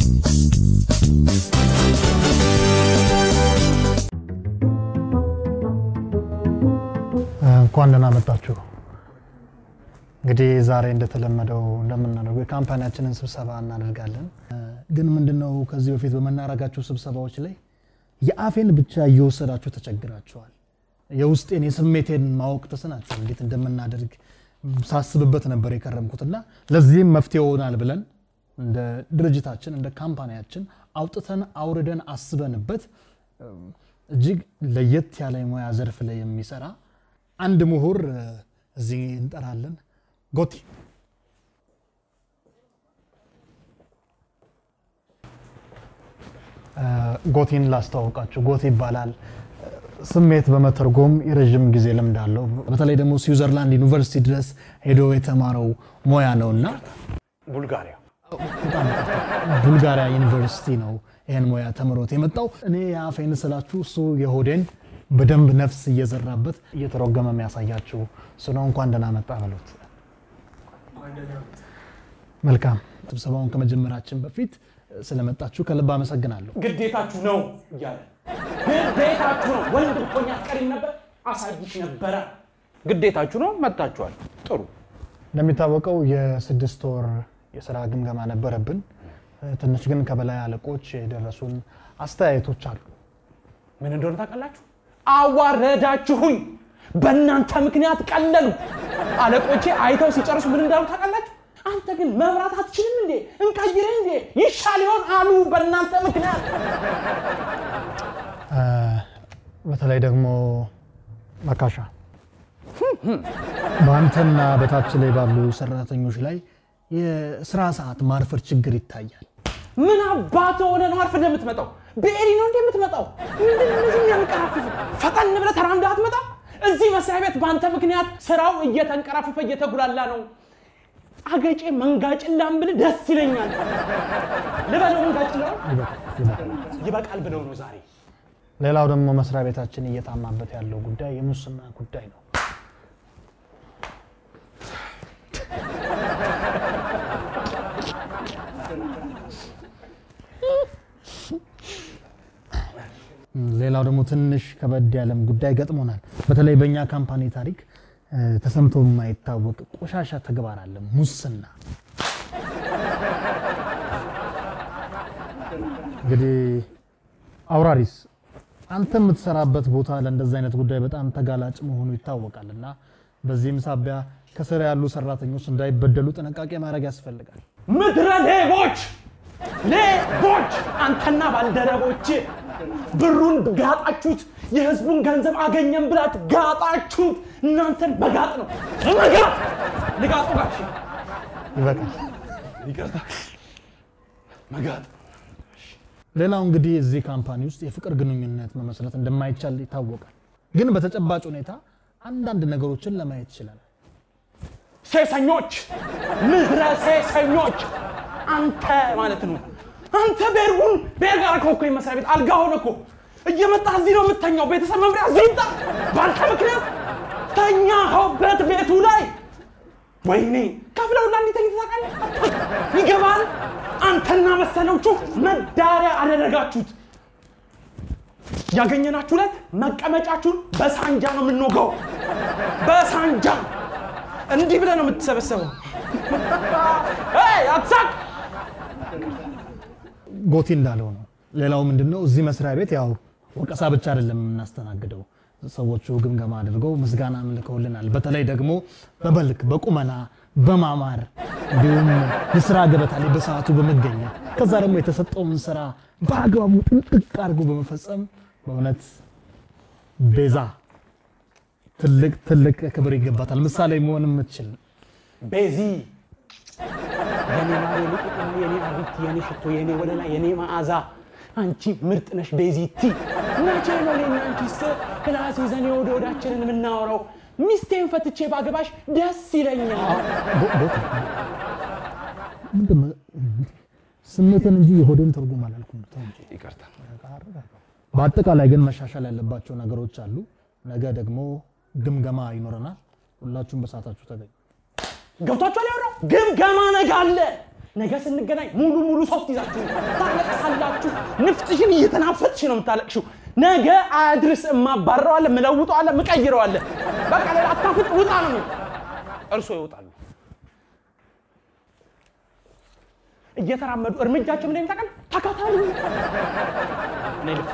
እንኳን ደህና መጣችሁ። እንግዲህ ዛሬ እንደተለመደው እንደምናደርገው የካምፓኒያችንን ስብሰባ እናደርጋለን። ግን ምንድነው ከዚህ በፊት በምናደርጋቸው ስብሰባዎች ላይ የአፌን ብቻ እየወሰዳችሁ ተቸግራችኋል። የውስጤን የስሜቴን ማወቅ ተስናችሁ እንዴት እንደምናደርግ ሳስብበት ነበር የከረምኩትና ለዚህም መፍትሄ ይሆናል ብለን እንደ ድርጅታችን እንደ ካምፓኒያችን አውጥተን አውርደን አስበንበት እጅግ ለየት ያለ የሙያ ዘርፍ ላይ የሚሰራ አንድ ምሁር እዚህ እንጠራለን። ጎቲ ጎቲን ላስተዋውቃችሁ። ጎቲ ይባላል። ስሜት በመተርጎም የረዥም ጊዜ ልምድ አለው። በተለይ ደግሞ ስዊዘርላንድ ዩኒቨርሲቲ ድረስ ሄዶ የተማረው ሙያ ነው እና ቡልጋሪያ በጣም ቡልጋሪያ ዩኒቨርሲቲ ነው ይህን ሙያ ተምሮት የመጣው። እኔ የአፌን ስላችሁ እሱ የሆዴን በደንብ ነፍስ እየዘራበት እየተረጎመ የሚያሳያችሁ ስለ እንኳን ደህና መጣ በሉት። መልካም። ስብሰባውን ከመጀመራችን በፊት ስለመጣችሁ ከልብ አመሰግናለሁ። ግዴታችሁ ነው እያለ ግዴታችሁ ነው። ወንድ ብትሆኝ አትቀሪም ነበር፣ አሳይሽ ነበረ። ግዴታችሁ ነው። መጣችኋል። ጥሩ እንደሚታወቀው የስድስት ወር የስራ ግምገማ ነበረብን። ትንሽ ግን ከበላይ አለቆች የደረሱን አስተያየቶች አሉ። ምን እንደሆነ ታውቃላችሁ? አዋረዳችሁኝ። በእናንተ ምክንያት ቀለሉ። አለቆቼ አይተው ሲጨርሱ ምን እንዳሉ ታውቃላችሁ? አንተ ግን መብራት አትችልም እንዴ? እንቀይርህ እንዴ? ይሻል ይሆን አሉ። በእናንተ ምክንያት በተለይ ደግሞ መካሻ በአንተና በታች ላይ ባሉ ሰራተኞች ላይ የስራ ሰዓት ማርፈር ችግር ይታያል። ምን አባት ሆነ ነው አርፈህ የምትመጣው? በኤሪ ነው እንዴ የምትመጣው? ምንድን ነው እነዚህ የሚያንቀራፍፉ? ፈጠን ብለህ ተራምደህ አትመጣም? እዚህ መስሪያ ቤት በአንተ ምክንያት ስራው እየተንቀራፈፈ እየተጉላላ ነው። አገጬ መንጋጭላም ብልህ ደስ ይለኛል። ልበለው መንጋጭላው ይበቃል ብለው ነው ዛሬ ሌላው ደግሞ መስሪያ ቤታችን እየታማበት ያለው ጉዳይ የሙስና ጉዳይ ነው። ሌላው ደግሞ ትንሽ ከበድ ያለም ጉዳይ ገጥሞናል። በተለይ በእኛ ካምፓኒ ታሪክ ተሰምቶ የማይታወቅ ቆሻሻ ተግባር አለ፣ ሙስና። እንግዲህ አውራሪስ አንተ የምትሰራበት ቦታ ለእንደዚህ አይነት ጉዳይ በጣም ተጋላጭ መሆኑ ይታወቃል እና በዚህም ሳቢያ ከስር ያሉ ሰራተኞች እንዳይበደሉ ጥንቃቄ ማድረግ ያስፈልጋል። ምድረ ሌቦች ሌቦች! አንተና ባልደረቦች ብሩን ጋጣችሁት፣ የህዝቡን ገንዘብ አገኘን ብላችሁ ጋጣችሁት። እናንተን በጋጥ ነው መጋጥ ልጋጡ ጋሽ ይበቃል። ይቅርታ መጋጥ ሌላው እንግዲህ እዚህ ካምፓኒ ውስጥ የፍቅር ግንኙነት መመስረት እንደማይቻል ይታወቃል። ግን በተጨባጭ ሁኔታ አንዳንድ ነገሮችን ለማየት ይችላል። ሴሰኞች፣ ምድረ ሴሰኞች! አንተ ማለት ነው አንተ ቤርቡን ቤር ጋር እኮ እኮ የመስሪያ ቤት አልጋ ሆነ እኮ እየመጣ እዚህ ነው የምተኛው። ቤተሰብ መምሪያ እዚህ ይምጣ። በአንተ ምክንያት ተኛኸውበት ቤቱ ላይ ወይኔ ከፍለው ላ እንዲተኝ ታውቃለህ? ይገባል። አንተና መሰሎቹ መዳሪያ አደረጋችሁት። ያገኘናችሁ ዕለት መቀመጫችሁን በሳንጃ ነው የምንወጋው። በሳንጃ እንዲህ ብለህ ነው የምትሰበሰበው። ይ አትሳቅ። ጎቲ እንዳለው ነው። ሌላው ምንድነው እዚህ መስሪያ ቤት ያው ወቀሳ ብቻ አይደለም የምናስተናግደው። ሰዎቹ ግምገማ አድርገው ምስጋና ልከውልናል። በተለይ ደግሞ በመልክ በቁመና በማማር እንዲሁም የስራ ገበታ ላይ በሰዓቱ በመገኘት ከዛ ደግሞ የተሰጠውን ስራ በአግባቡ ጥንቅቅ አድርጎ በመፈጸም በእውነት ቤዛ ትልቅ ትልቅ ክብር ይገባታል። ምሳሌ መሆን የምትችል ቤዚ የኔ ማር፣ የኔ ቁጥና፣ የኔ አቢት፣ የኔ ሽቶ፣ የኔ ወለላ፣ የኔ መዓዛ አንቺ ምርጥ ነሽ ቤዚቲ። መቼ ነው እኔና አንቺስ ክላስ ይዘን የወደ ወዳችንን የምናወራው? ሚስቴን ፈትቼ ባገባሽ ደስ ይለኛል። ስሜትን እንጂ የሆድን ትርጉም አላልኩም። ተው እንጂ። ይቅርታ። በአጠቃላይ ግን መሻሻል ያለባቸው ነገሮች አሉ። ነገ ደግሞ ግምገማ ይኖረናል። ሁላችሁም በሰዓታችሁ ተገኙ። ገብቷችኋል? ያወራው ግምገማ ነገ አለ። ነገ ስንገናኝ ሙሉ ሙሉ ሶፍት ይዛችሁ ታለቅሳላችሁ። ንፍጥሽን እየተናፈጥሽ ነው የምታለቅሽው። ነገ አያድርስ እማባረዋለ፣ ምለውጠዋለ፣ ምቀይረዋለ። በቃ ሌላ አታፍጥ፣ ውጣ ነው የሚለው። እርሶ ይወጣሉ። እየተራመዱ እርምጃቸው ምን እንደሚታቀል ተከተሉ። እኔ ልክ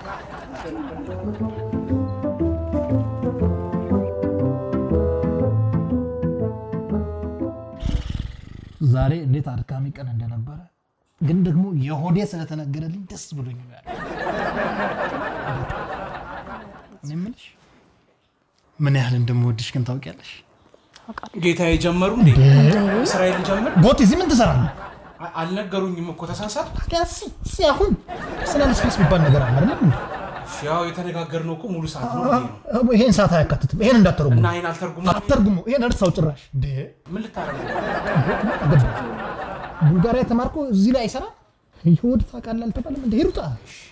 ዛሬ እንዴት አድካሚ ቀን እንደነበረ ግን ደግሞ የሆዴ ስለተነገረልኝ ደስ ብሎኝ ነው ያለው። እኔ የምልሽ ምን ያህል እንደምወድሽ ግን ታውቂያለሽ? ጌታ የጀመሩ እንዴ እስራኤል ጀምር ጎት እዚህ ምን ትሰራለህ? አ- አልነገሩኝም እኮ ተሳሳት ሲ አሁን ፐርሰናል ስፔስ የሚባል ነገር አለ አይደለም? ያው የተነጋገርነው እኮ ሙሉ ሰዓት ነው ብዬ ነው ይሄን ሰዓት አያካትትም። ይሄን እንዳትተረጉሙ እና ይህን አልተርጉም አትተርጉሙ። ይሄን እርሳው ጭራሽ እንዴ ምን ልታረጉ አገባ ቡልጋሪያ ተማርኮ እዚህ ላይ አይሰራ ይሁድ ታውቃለህ አልተባለም እንደ ሂሩጣ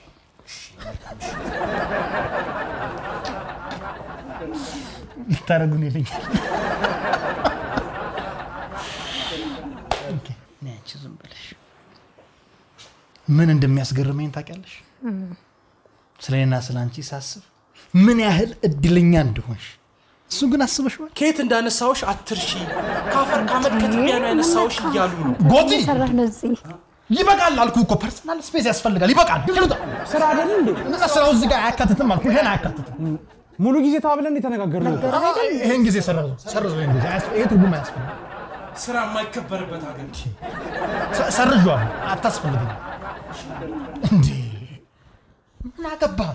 ልታረጉን ይለኛል። ኦኬ፣ ነይ አንቺ ዝም ብለሽ ምን እንደሚያስገርመኝ ታውቂያለሽ? ስለ እኔና ስለ አንቺ ሳስብ ምን ያህል እድለኛ እንደሆንሽ እሱ ግን አስበሽዋል? ከየት እንዳነሳውሽ አትርሺ ከአፈር ከአመድ ከትቢያ ነው ያነሳውሽ እያሉ ነው ጎቲ ሰራህ ነው እዚህ ይበቃል አልኩ እኮ ፐርሰናል ስፔስ ያስፈልጋል። ይበቃል። ሂሩጣ ስራ አይደል እንዴ? እነዛ ስራው እዚህ ጋር አያካትትም አልኩ። ይሄን አያካትትም። ሙሉ ጊዜ ተባብለን የተነጋገርነው ይሄን ጊዜ ሰረዘው ሰረዘው። ይሄን ጊዜ አያስፈ- ይሄ ትርጉም አያስፈልግም። ስራ የማይከበርበት ሀገር ሰ- ሰርዤዋለሁ። አታስፈልግም። እንዴ ምን አገባህ?